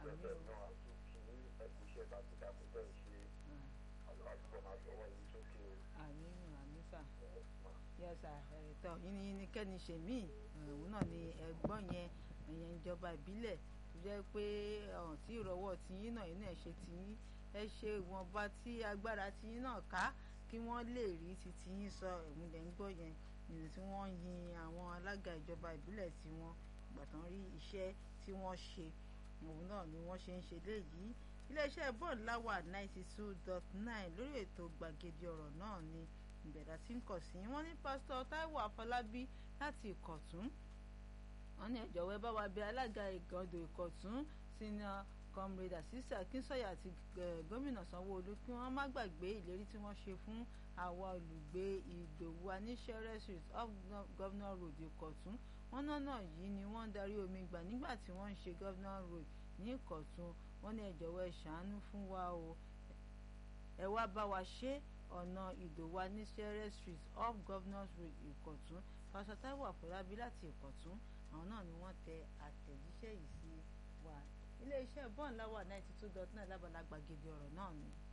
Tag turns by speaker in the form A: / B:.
A: bẹ́ẹ̀ náà àtúntì ní ẹ̀kú iṣẹ́ takuntakun tẹ̀ ń ṣe àlùfáàtúbọ̀ máa fi ọwọ́ yìí sókè o.
B: àmì àmì sà yẹsà ẹ̀tọ́ yìnyín kẹ́ni ṣèmí òun náà ni ẹ̀gbọ́n yẹn ẹ̀yẹn ìjọba ìbílẹ̀ tó jẹ́ pé ọ̀hún tí ìrọ̀wọ́ tiyín náà yín náà ṣe tiyín ẹ ṣe ìwọ̀nba tí agbára tiyín náà ká kí wọ́n lè rí ti tiyín sọ ẹ̀mí lẹ́ ń gbọ́ yẹn nínú tí wọ́n yin àwọn alága ìjọba ìbílẹ̀ tí wọ́n ìgbà tán rí iṣẹ́ tí wọ́n ṣe òun náà ni wọ́n ṣe ń ṣe léyìí iléeṣẹ́ bond láwà ninety two dot nine lórí ètò gbàgede ọ̀rọ̀ náà ni ìbẹ̀dà tí ń kọ̀ sí wọ́n ní pásítọ̀ Táíwò Afọlábí láti Ìkọ̀tún wọ́n ní ẹ̀jọ̀wọ́ ẹ bá wa bẹ̀ alága ìgàndò Ìkọ̀tún sínú comrade Asisi Akínsọ̀yà àti gómìnà Sanwó-Olú kí wọ́n má gbàgbé ìlérí tí wọ́n ṣe fún àwa olùgbé Ìdòwú Aníṣẹ́rẹ́ street off Governor Road Ìkọ̀tún wọ́n náà yìí ni wọ́n ń darí omi gbà nígbà tí wọ́n ń ṣe Governor Road ní Ìkọ̀tún wọ́n ní ẹ jọ̀wọ́ ẹ ṣàánú fún wa o ẹ wá bá wa ṣe ọ̀nà Ìdòwú Aníṣẹ́rẹ́ street off Governor Road Ìkọ̀tún pásítọ̀ Táíwò Àfọlábí láti Ìkọ̀tún àwọn náà ni wọ́n tẹ àtẹ̀jíṣẹ́ yìí sí wa iléeṣẹ́ bọ́ọ̀n láwà ninety two dot nine lábàlá gbàgede ọ̀rọ̀ náà ni.